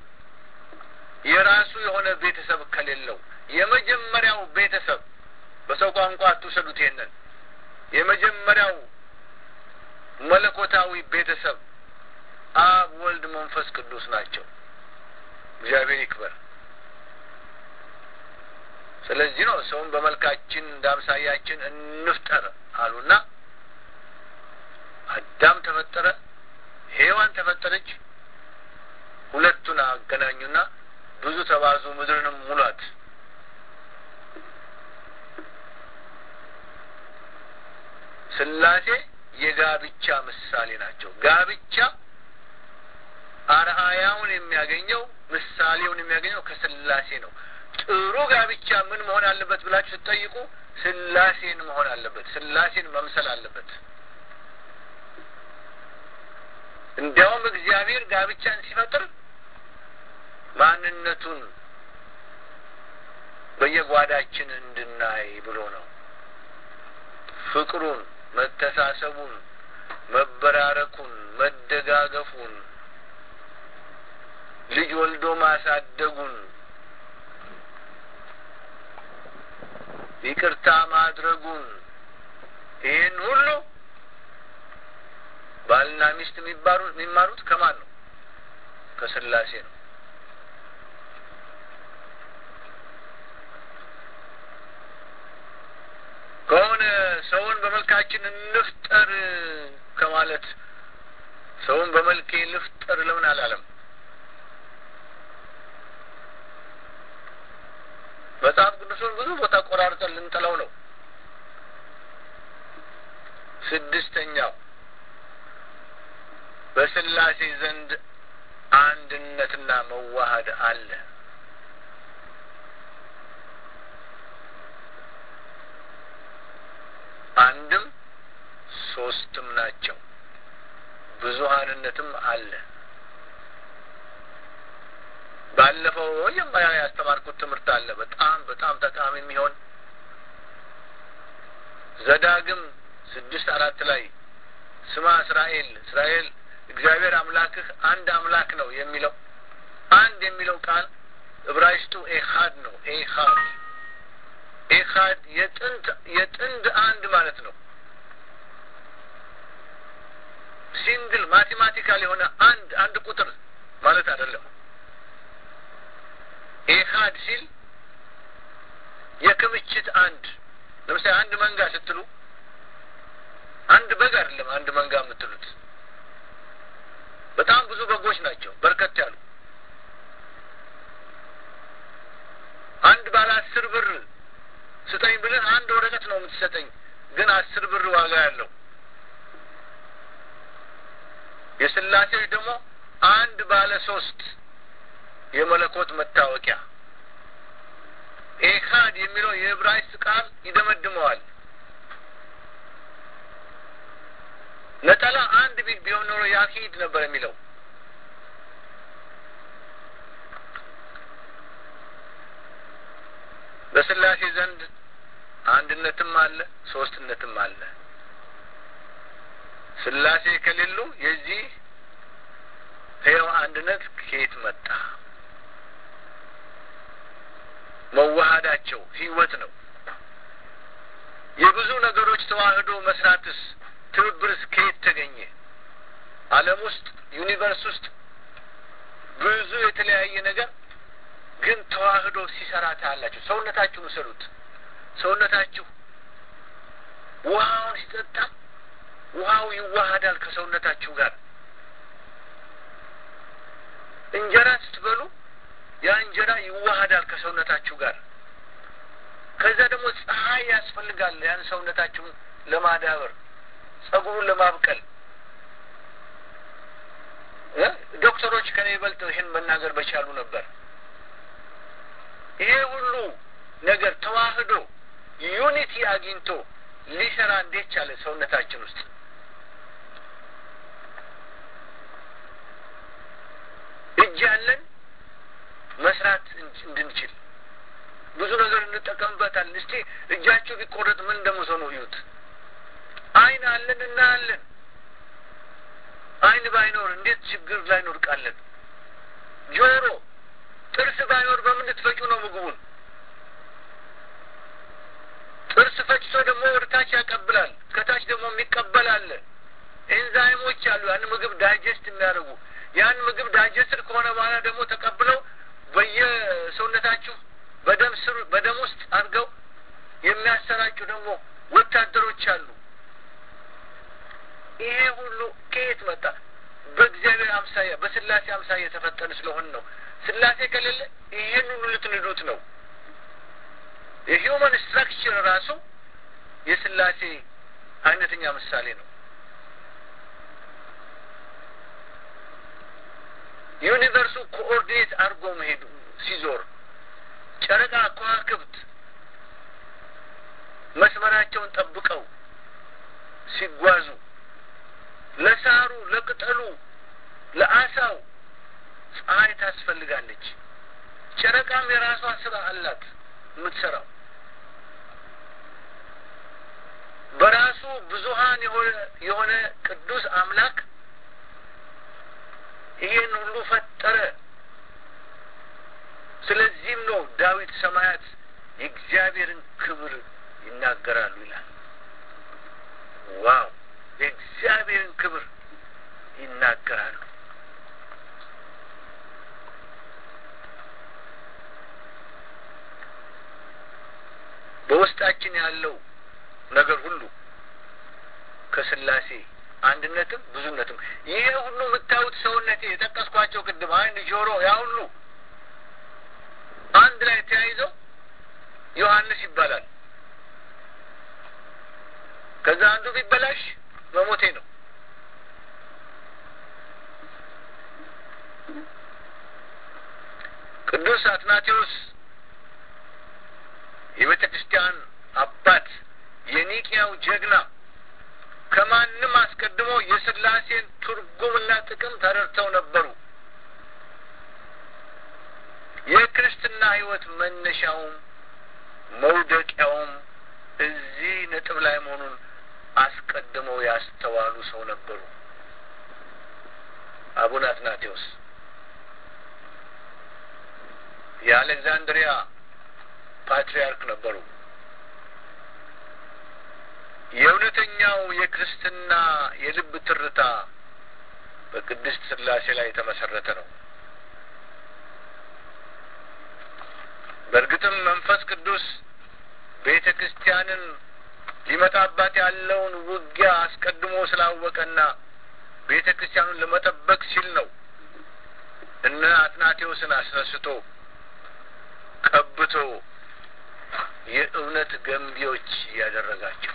የራሱ የሆነ ቤተሰብ ከሌለው የመጀመሪያው ቤተሰብ በሰው ቋንቋ አትውሰዱት። ይሄንን የመጀመሪያው መለኮታዊ ቤተሰብ አብ፣ ወልድ፣ መንፈስ ቅዱስ ናቸው። እግዚአብሔር ይክበር። ስለዚህ ነው ሰውን በመልካችን እንደ አምሳያችን እንፍጠር አሉና አዳም ተፈጠረ፣ ሔዋን ተፈጠረች። ሁለቱን አገናኙና ብዙ ተባዙ፣ ምድርንም ሙሏት። ስላሴ የጋብቻ ምሳሌ ናቸው። ጋብቻ አርአያውን የሚያገኘው ምሳሌውን የሚያገኘው ከስላሴ ነው። ጥሩ ጋብቻ ምን መሆን አለበት ብላችሁ ስትጠይቁ ስላሴን መሆን አለበት። ስላሴን መምሰል አለበት። እንዲያውም እግዚአብሔር ጋብቻን ሲፈጥር ማንነቱን በየጓዳችን እንድናይ ብሎ ነው። ፍቅሩን፣ መተሳሰቡን፣ መበራረኩን፣ መደጋገፉን፣ ልጅ ወልዶ ማሳደጉን፣ ይቅርታ ማድረጉን ይህን ሁሉ ባልና ሚስት የሚማሩት ከማን ነው? ከስላሴ ነው። ከሆነ ሰውን በመልካችን እንፍጠር ከማለት ሰውን በመልኬ ልፍጠር ለምን አላለም? መጽሐፍ ቅዱሱን ብዙ ቦታ ቆራርጠን ልንጥለው ነው። ስድስተኛው በስላሴ ዘንድ አንድነትና መዋሃድ አለ። አንድም ሶስትም ናቸው። ብዙሀንነትም አለ። ባለፈው መጀመሪያ ያስተማርኩት ትምህርት አለ በጣም በጣም ጠቃሚ የሚሆን ዘዳግም ስድስት አራት ላይ ስማ እስራኤል እስራኤል እግዚአብሔር አምላክህ አንድ አምላክ ነው የሚለው አንድ የሚለው ቃል ዕብራይስጡ ኤኻድ ነው። ኤኻድ ኤኻድ የጥንት የጥንድ አንድ ማለት ነው። ሲንግል ማቴማቲካል የሆነ አንድ አንድ ቁጥር ማለት አይደለም። ኤኻድ ሲል የክምችት አንድ ለምሳሌ አንድ መንጋ ስትሉ አንድ በግ አይደለም አንድ መንጋ የምትሉት በጣም ብዙ በጎች ናቸው በርከት ያሉ አንድ ባለ አስር ብር ስጠኝ ብልህ አንድ ወረቀት ነው የምትሰጠኝ ግን አስር ብር ዋጋ ያለው የስላሴዎች ደግሞ አንድ ባለ ሶስት የመለኮት መታወቂያ ኤካድ የሚለው የዕብራይስጥ ቃል ይደመድመዋል። ነጠላ አንድ ቢል ቢሆን ኖሮ ያኪድ ነበር የሚለው በስላሴ ዘንድ አንድነትም አለ፣ ሶስትነትም አለ። ስላሴ ከሌሉ የዚህ ሕያው አንድነት ከየት መጣ? መዋሃዳቸው ህይወት ነው። የብዙ ነገሮች ተዋህዶ መስራትስ ትብብርስ ከየት ተገኘ? ዓለም ውስጥ ዩኒቨርስ ውስጥ ብዙ የተለያየ ነገር ግን ተዋህዶ ሲሰራ ታያላችሁ። ሰውነታችሁን ውሰዱት። ሰውነታችሁ ውሃውን ሲጠጣ ውሃው ይዋሃዳል ከሰውነታችሁ ጋር። እንጀራ ስትበሉ ያ እንጀራ ይዋሃዳል ከሰውነታችሁ ጋር። ከዛ ደግሞ ፀሐይ ያስፈልጋል ያን ሰውነታችሁን ለማዳበር ጸጉሩን ለማብቀል። ዶክተሮች ከኔ ይበልጥ ይህን መናገር በቻሉ ነበር። ይሄ ሁሉ ነገር ተዋህዶ ዩኒቲ አግኝቶ ሊሰራ እንዴት ቻለ? ሰውነታችን ውስጥ እጅ ያለን መስራት እንድንችል ብዙ ነገር እንጠቀምበታለን። እስቲ እጃችሁ ቢቆረጥ ምን እንደምትሆኑ እዩት። ዓይን አለን እናያለን። ዓይን ባይኖር እንዴት ችግር ላይ እንወድቃለን? ጆሮ፣ ጥርስ ባይኖር በምን ልትፈጩ ነው ምግቡን? ጥርስ ፈጭቶ ደግሞ ወደ ታች ያቀብላል። ከታች ደግሞ የሚቀበል አለ። ኤንዛይሞች አሉ ያን ምግብ ዳይጀስት የሚያደርጉ ያን ምግብ ዳይጀስትድ ከሆነ በኋላ ደግሞ ተቀብለው በየሰውነታችሁ በደም ስር በደም ውስጥ አድርገው የሚያሰራጩ ደግሞ ወታደሮች አሉ። ይሄ ሁሉ ከየት መጣ? በእግዚአብሔር አምሳያ በስላሴ አምሳያ የተፈጠን ስለሆን ነው። ስላሴ ከሌለ ይሄን ሁሉ ልትንዱት ነው። የሂውመን ስትራክቸር ራሱ የስላሴ አይነተኛ ምሳሌ ነው። ዩኒቨርሱ ኮኦርዲኔት አድርጎ መሄዱ ሲዞር ጨረቃ፣ ከዋክብት መስመራቸውን ጠብቀው ሲጓዙ ለሳሩ፣ ለቅጠሉ፣ ለአሳው ፀሐይ ታስፈልጋለች። ጨረቃም የራሷ ስራ አላት የምትሰራው በራሱ ብዙሀን የሆነ ቅዱስ አምላክ ይሄን ሁሉ ፈጠረ። ስለዚህም ነው ዳዊት ሰማያት የእግዚአብሔርን ክብር ይናገራሉ ይላል። ዋው! የእግዚአብሔርን ክብር ይናገራሉ። በውስጣችን ያለው ነገር ሁሉ ከስላሴ አንድነትም ብዙነትም ይሄ ሁሉ የምታዩት ሰውነቴ የጠቀስኳቸው ቅድም ዓይን፣ ጆሮ ያ ሁሉ አንድ ላይ ተያይዘው ዮሐንስ ይባላል። ከዛ አንዱ ቢበላሽ መሞቴ ነው። ቅዱስ አትናቴዎስ የቤተ ክርስቲያን አባት የኒቅያው ጀግና ከማንም አስቀድሞ የስላሴን ትርጉምና ጥቅም ተረድተው ነበሩ። የክርስትና ሕይወት መነሻውም መውደቂያውም እዚህ ነጥብ ላይ መሆኑን አስቀድመው ያስተዋሉ ሰው ነበሩ። አቡነ አትናቴዎስ የአሌክዛንድሪያ ፓትርያርክ ነበሩ። የእውነተኛው የክርስትና የልብ ትርታ በቅድስት ስላሴ ላይ የተመሰረተ ነው። በእርግጥም መንፈስ ቅዱስ ቤተ ክርስቲያንን ሊመጣባት ያለውን ውጊያ አስቀድሞ ስላወቀና ቤተ ክርስቲያኑን ለመጠበቅ ሲል ነው እነ አትናቴዎስን አስነስቶ ቀብቶ የእውነት ገንቢዎች ያደረጋቸው።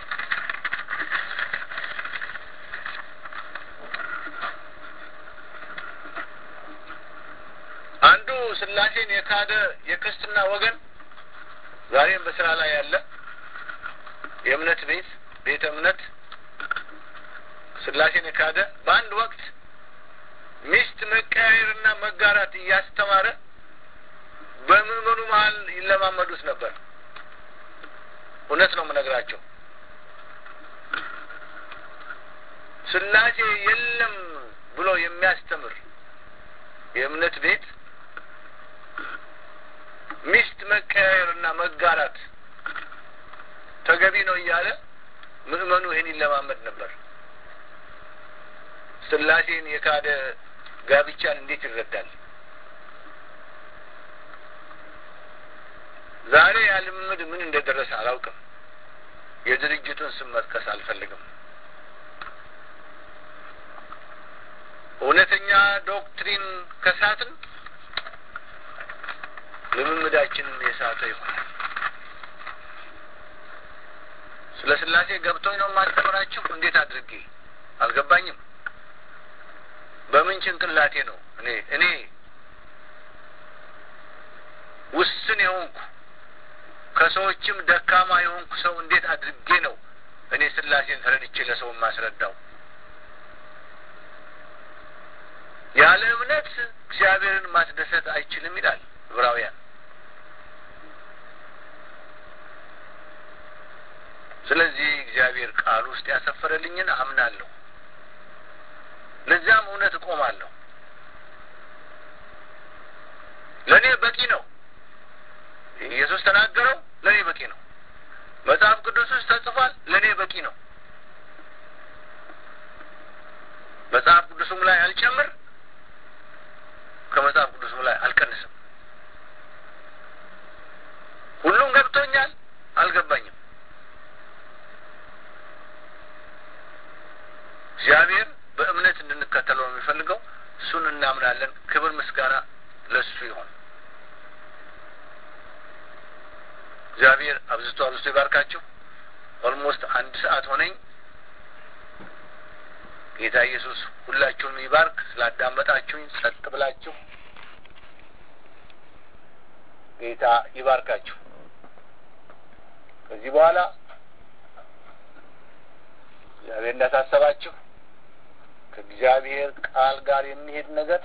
አንዱ ስላሴን የካደ የክርስትና ወገን ዛሬም በስራ ላይ ያለ የእምነት ቤት ቤተ እምነት ስላሴን የካደ በአንድ ወቅት ሚስት መቀያየርና መጋራት እያስተማረ በምዕመኑ መሀል ይለማመዱት ነበር። እውነት ነው የምነግራቸው። ስላሴ የለም ብሎ የሚያስተምር የእምነት ቤት ሚስት መቀያየርና መጋራት ተገቢ ነው እያለ ምእመኑ ይህን ይለማመድ ነበር። ስላሴን የካደ ጋብቻን እንዴት ይረዳል? ዛሬ ያ ልምምድ ምን እንደደረሰ አላውቅም። የድርጅቱን ስም መጥቀስ አልፈልግም። እውነተኛ ዶክትሪን ከሳትን ልምምዳችንን የሳተ ይሆናል። ስለ ስላሴ ገብቶኝ ነው የማስተምራችሁ። እንዴት አድርጌ አልገባኝም። በምን ጭንቅላቴ ነው እኔ እኔ ውስን የሆንኩ ከሰዎችም ደካማ የሆንኩ ሰው እንዴት አድርጌ ነው እኔ ስላሴን ተረድቼ ለሰው የማስረዳው? ያለ እምነት እግዚአብሔርን ማስደሰት አይችልም ይላል ዕብራውያን። ስለዚህ እግዚአብሔር ቃል ውስጥ ያሰፈረልኝን አምናለሁ፣ ለዚያም እውነት እቆማለሁ። ለእኔ በቂ ነው። ኢየሱስ ተናገረው፣ ለእኔ በቂ ነው። መጽሐፍ ቅዱስ ውስጥ ተጽፏል፣ ለእኔ በቂ ነው። መጽሐፍ ቅዱሱም ላይ አልጨምር፣ ከመጽሐፍ ቅዱሱም ላይ አልቀንስም። ሁሉም ገብቶኛል፣ አልገባኝም። እግዚአብሔር በእምነት እንድንከተለው ነው የሚፈልገው። እሱን እናምናለን። ክብር ምስጋና ለእሱ ይሆን። እግዚአብሔር አብዝቶ አብዝቶ ይባርካችሁ። ኦልሞስት አንድ ሰዓት ሆነኝ። ጌታ ኢየሱስ ሁላችሁንም ይባርክ። ስላዳመጣችሁኝ ጸጥ ብላችሁ ጌታ ይባርካችሁ። ከዚህ በኋላ እግዚአብሔር እንዳሳሰባችሁ ከእግዚአብሔር ቃል ጋር የሚሄድ ነገር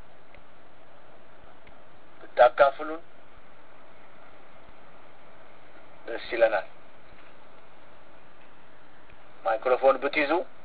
ብታካፍሉን ደስ ይለናል። ማይክሮፎን ብትይዙ